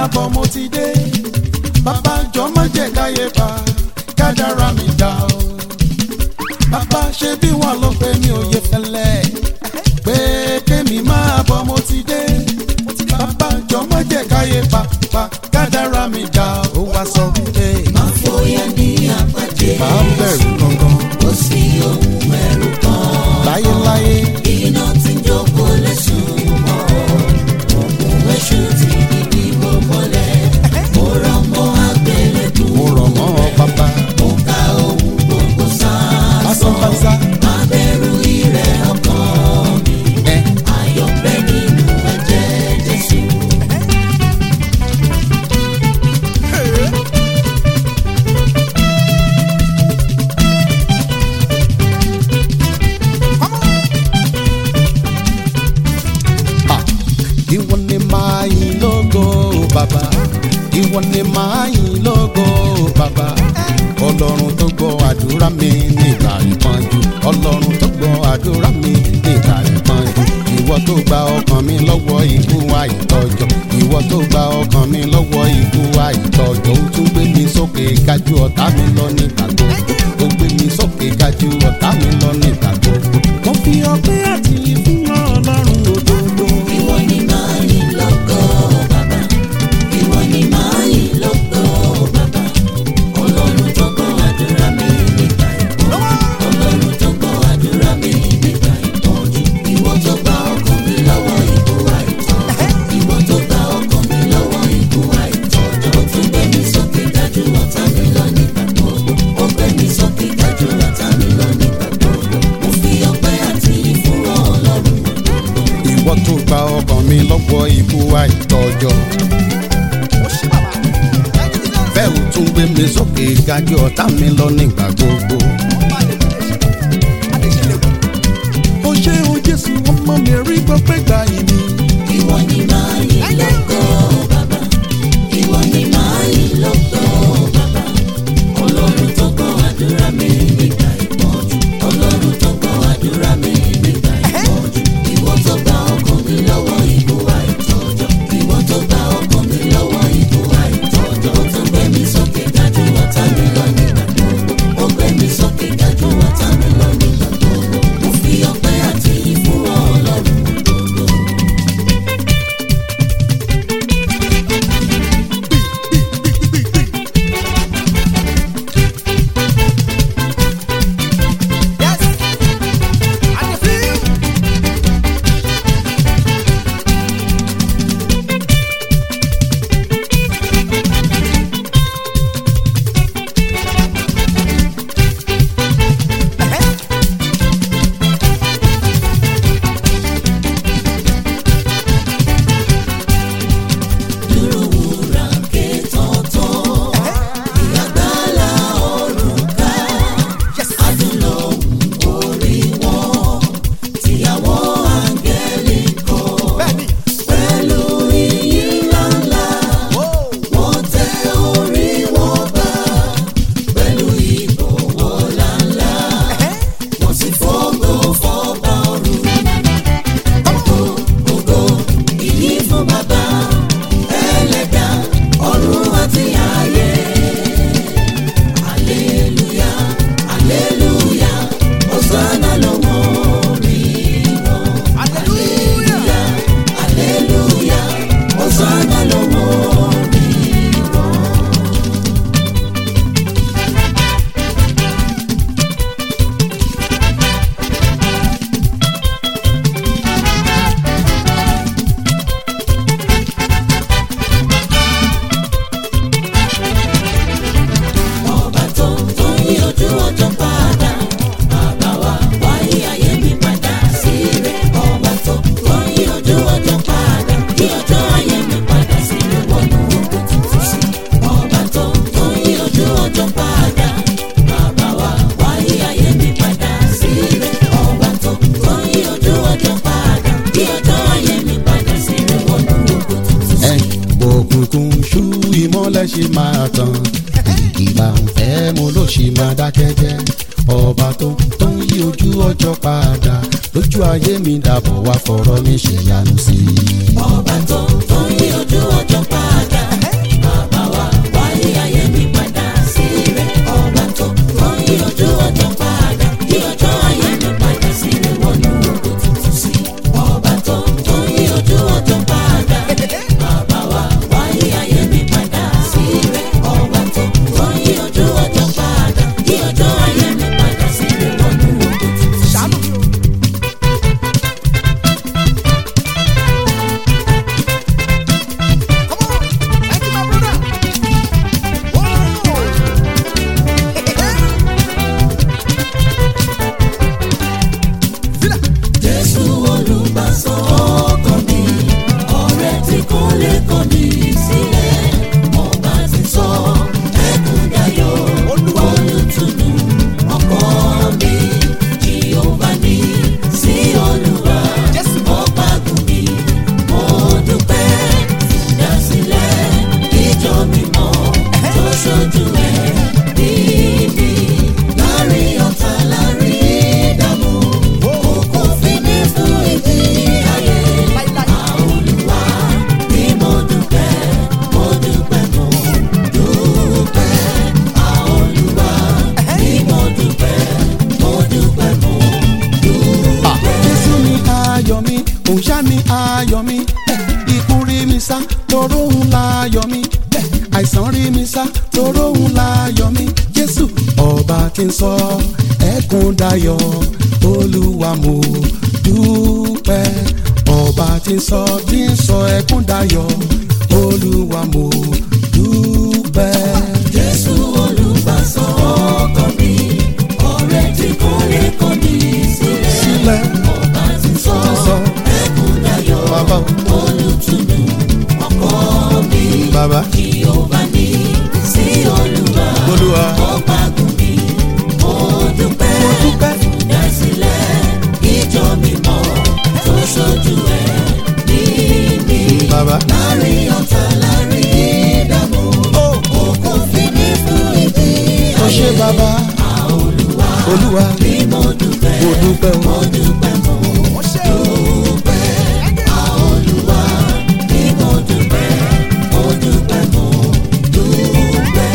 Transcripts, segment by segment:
máa bọ̀ mo ti dé bàbá jọ má jẹ́ káyé bá kádàrá mi dá o bàbá ṣe bí wọn ló pé mi ò yẹ fẹ́lẹ́ pé kémi máa bọ̀ mo ti dé bàbá jọ má jẹ́ káyé bá bá kádàrá mi dá o wá sọ wípé Má fòyà ní àpàdé. bá ń bẹ̀rù gangan Kò sí ohun ẹ̀rù kan. láyéláyé Iná tí ń jókòó lẹ́sùn mọ́. Òkun èṣù ti di ìwò mọ́lẹ̀. Mo rọ̀ mọ́ àgbélébùú. mo rọ̀ mọ́ ọ bàbá Mo ka ohun gbogbo sáà. lásánbásá Má bẹ̀rù ìrẹ̀ ọkàn mi. ẹ Ayọ̀ bẹ nínú ẹ̀jẹ̀ Jésù. Ah, ìwọ ni máa yìn lógo bàbá ìwọ ni máa yìn lógo bàbá ọlọ́run tó gbọ́ àdúrà mi nígbà ìpọ́njú ọlọ́run tó gbọ́ àdúrà mi nígbà ìpọ́njú ìwọ tó gba ọkàn mi lọ́wọ́ ikú àìtọ́jọ́ ìwọ tó gba ọkàn mi lọ́wọ́ ikú àìtọ́jọ́ ó tún gbé mi sókè kájú ọ̀tá mi lọ nígbà gbogbo ó gbé mi sókè kájú ọ̀tá mi lọ nígbà gbogbo. mo fi ọpẹ́ àti ìfún ọlọ́run òdodo. Ìwọ ni máa yìn lógo bàbá. Ìwọ ni máa yìn lógo bàbá. Ọlọ́run tó gbọ́ àdúrà mi nígbà ìpọ́njú. Ọlọ́run tó gbọ́ àdúrà mi nígbà ìpọ́njú. Ìwọ tó gba ọkàn mi lọ́wọ́ ikú àìtọ́jọ́. Ìwọ tó gba ọkàn mi lọ́wọ́ ikú àìtọ́jọ́. Ó tún gbé mi sókè dájú ọ̀tá mi lọ nígbà gbogbo. Ó gbé mi sókè dájú ọ̀tá mi lọ nígbà gbogbo. Mo fi ọpẹ́ àti ìfún Ọlọ́run òdodo. ìwọ tó gba ọkàn mi lọ́wọ́ ikú àìtọ́jọ́. bẹ́ẹ̀ ò tún gbé mi sókè gájú ọ̀tá mi lọ nígbà gbogbo. ó ṣe o jésù ọmọ mi rí gbọ́pẹ́ gbà ìmí. Ìwọ ni máa yìn lógo bàbá. Ìwọ ni máa yìn lógo bàbá. Ọlọ́run tó gbọ́ àdúrà mi nígbà ìpọ́njú. Ọlọ́run tó gbọ́ àdúrà mi nígbà ìpọ́njú. Ìwọ tó gba ọkàn mi lọ́wọ́ ikú àìtọ́jọ́. Ìwọ tó gba ọkàn mi lọ́wọ́ ikú àìtọ́jọ́. Ó tún gbé mi sókè dájú ọ̀tá mi lọ nígbà gbogbo. Ó gbé mi sókè dájú ọ̀tá mi lọ nígbà gbogbo. Mo fi ọpẹ́ àti ìfún Ọlọ́run òdodo. dúró wúrà ké tọ̀tọ̀. Ìyàgbálá ọ̀run ká. Adúlọ̀hún orí wọn. Tìyàwó áńgẹ́lì kọ. Pẹ̀lú iyì ńláńlá. Wọ́n tẹ orí wọn bá. Pẹ̀lú ìbọ̀wọ̀ ńláńlá. Wọ́n sì fògo fọ́ba ọ̀run. Ògo, ògo, ìyìn fún bàbá ẹlẹ́dà ọ̀run àti ayé. Aleluya, aleluya, Hosanna lọ́wọ́ orí wọn. Aleluya, aleluya, Hosanna lọ́wọ́ orí wọn. ọba tó tó yí ojú ọjọ́ padà bàbá wa wáyé ayé mi padà sí rẹ̀ ọba tó tó yí ojú ọjọ́ padà yí ọjọ́ ayé mi padà sí rẹ̀ wọnú ogun tuntun sí ọba tó tó yí ojú ọjọ́ padà bàbá wa wáyé ayé mi padà sí rẹ̀ ọba tó tó yí ojú ọjọ́ padà yí ọjọ́ ayé mi padà sí rẹ̀ wọnú ogun tuntun sí. ẹ òkùnkùn ṣú ìmọ́lẹ̀ ṣe máa tàn ìgbà ń fẹ́ mo ló ṣì máa dákẹ́ jẹ́ ọba tó tó ń yí ojú ọjọ́ padà lójú ayé mi dàbọ̀ wá fọ̀rọ̀ mi ṣèyanu sí i. ọba tó tó yí ojú ọjọ́ padà kọ́ni sílẹ̀ ọba ti sọ ẹkún dayọ̀ olùtùnú ọkọ mi jehova ní sí olúwa ọba gùn mi mo dúpẹ́ ìdásílẹ̀ ìjọ mímọ́ tó ṣojú ẹ̀ níbi láàrin ọ̀tá láàrin ìdààmú òkú fi mí fún ìdí ayé àolúwa ni mo dúpẹ́ mo dúpẹ́ mo dúpẹ́ àolúwa ni mo dúpẹ́ mo dúpẹ́ mo dúpẹ́. Jésù ni ayọ̀ mi, òun ṣá ni ayọ̀ mi. Eh, Ikú rí mi sá, toró òun láyọ̀ mi. Eh, Àìsàn rí mi sá, toró òun láyọ̀ mi. Jésù ọba tí ń sọ ẹkún dayọ̀, Olúwa mo dúpẹ́. Ọba tí ń sọ tí ń sọ ẹkún dayọ̀, Olúwa mo dúpẹ́. Jésù olùgbàsọ ọkọ mi, ọ̀rẹ́ tí kò lè kọ̀ ní sílẹ̀. Sílẹ̀ Ọba ti sọ sọ ẹkún dayọ̀, bàbá o, olùtùnú ọkọ mi. bàbá Jehova ní sí olúwa, Olúwa. ọba gùn mi. Mo dúpẹ́, Mo dúpẹ́. dásílẹ̀ ìjọ mímọ́ tó ṣojú ẹ̀ níbi. bàbá. Láàrin ọ̀tá láàrin ìdààmú, òkú fi mí fún ìdí Ó ṣé bàbá, Olúwa Olúwa, bí mo dúpẹ́, mo dúpẹ́ o. mo dúpẹ́ mo dúpẹ́. Olúwa bí mo dúpẹ́, mo dúpẹ́ mo dúpẹ́.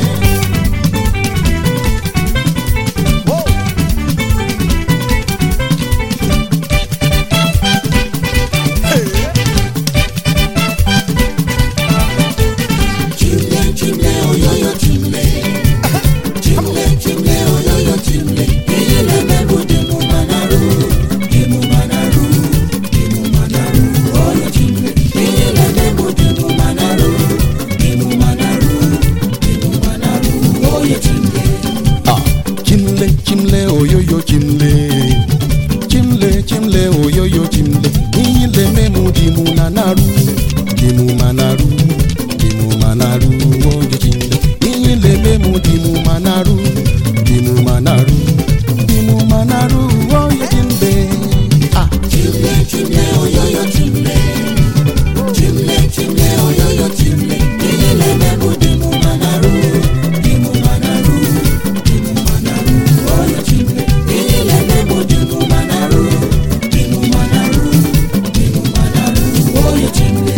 Chimle, chimle, oyoyo chimle. Chimle, chimle, oyoyo chimle. Ile mebu dimu manaru, dimu manaru, dimu manaru, oyo chimle. Ile mebu dimu manaru, dimu manaru, dimu manaru, oyo chimle. Ah, chimle chimle oyoyo chimle chimle chimle oyoyo chimle iyile memu dimu nanaru dimu manaru dimu manaru oyo chimle iyile memu dimu manaru dimu manaru dimu manaru oyo chimle ah Chimle, chimle, oyoyo chimle. Chimle, chimle, oyoyo chimle. Ile mebu dimu manaru, dimu manaru, dimu manaru, oyo chimle. Ile mebu dimu manaru, dimu manaru, dimu manaru, oyo chimle.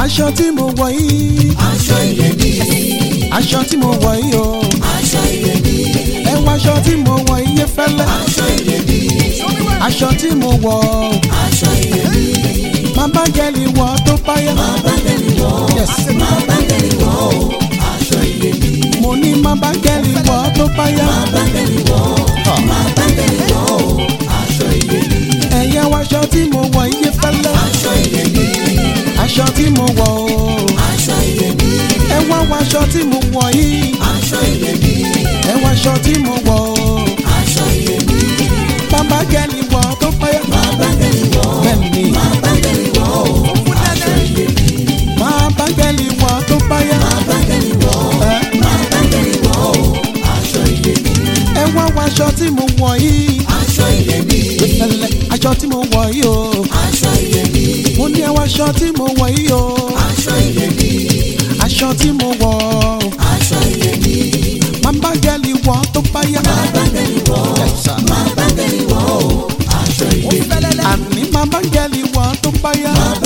aṣọ tí mo wọ̀ yìí aṣọ iyebíye aṣọ tí mo wọ̀ yìí o aṣọ iyebíye ẹ wọ aṣọ tí mo wọ̀ yìí fẹ́lẹ́ aṣọ iyebíye aṣọ tí mo wọ̀ aṣọ iyebíye má bá gẹ́lì wọ̀ tó báyà máa bá gẹ̀lì wọ̀ Yes. máa bá gẹ̀lì wọ̀ o aṣọ iyebíye mo ní má bá gẹ́lì wọ̀ tó báyà máa bá gẹ̀lì wọ̀ máa bá gẹ̀lì wọ̀ o aṣọ iyebíye ẹ̀yẹ wọ aṣọ tí mo wọ̀ yìí fẹ́lẹ́ aṣọ iyebíye aṣọ tí mo wọ̀ o aṣọ iyebíye ẹ wá wọ aṣọ tí mo wọ̀ yìí aṣọ iyebíye ẹ wọ aṣọ tí mo wọ̀ o aṣọ iyebíye má bá gẹ́lì wọ̀ tó báyà máa bá gẹ̀lì wọ̀ bẹ́ẹ̀ ni máa bá gẹ̀lì wọ̀ o aṣọ iyebíye má bá gẹ́lì wọ̀ tó báyà máa bá gẹ̀lì wọ̀ ẹ máa bá gẹ̀lì wọ̀ o aṣọ iyebíye ẹ wá wọ aṣọ tí mo wọ̀ yìí aṣọ iyebíye fẹ́lẹ́ aṣọ tí mo wọ̀ yìí o aṣọ iyebíye mo ní ẹ wọ aṣọ tí mo wọ̀ yìí o aṣọ iyebíye aṣọ tí mo wọ̀ aṣọ iyebíye má bá gẹ́lì wọ̀ tó báyà máa bá gẹ̀lì wọ̀ máa bá gẹ̀lì wọ̀ o aṣọ iyebíye àní má bá gẹ́lì wọ̀ tó báyà máa